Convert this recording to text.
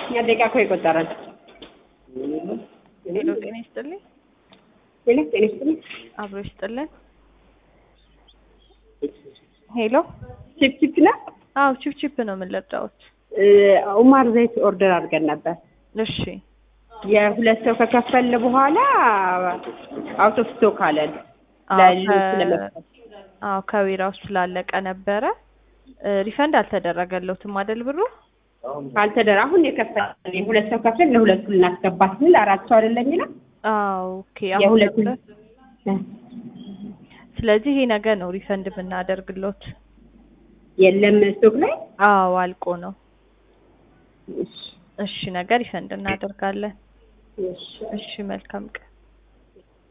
እኛ ደቂቃ እኮ የቆጠረን ሄሎ ጤና ይስጥልኝ። ሄሎ ጤና ይስጥልኝ። አብሮ ይስጥልን። ሄሎ ቺፕ ቺፕ ነው። አዎ ቺፕ ቺፕ ነው የምንለብዳውት። ኡማር ዘይት ኦርደር አድርገን ነበር። እሺ የሁለት ሰው ከከፈል በኋላ አውት ኦፍ ስቶክ አለን። አዎ ለሌሎች ከ- ለመስጠት አዎ ከቢራው ስላለቀ ነበረ። ሪፈንድ አልተደረገለትም አይደል ብሩ? ካልተደረ አሁን የከፈል የሁለት ሰው ከፍል ለሁለቱ ልናስገባ ስንል አራት ሰው አይደለም የሚለው አዎ ኦኬ። አሁን የሁለቱን ነበር። ስለዚህ ይሄ ነገር ነው ሪፈንድ የምናደርግሎት። የለም ስቶክ ላይ አዎ አልቆ ነው። እሺ እሺ ነገር ሪፈንድ እናደርጋለን። እሺ እሺ መልካም ቀን።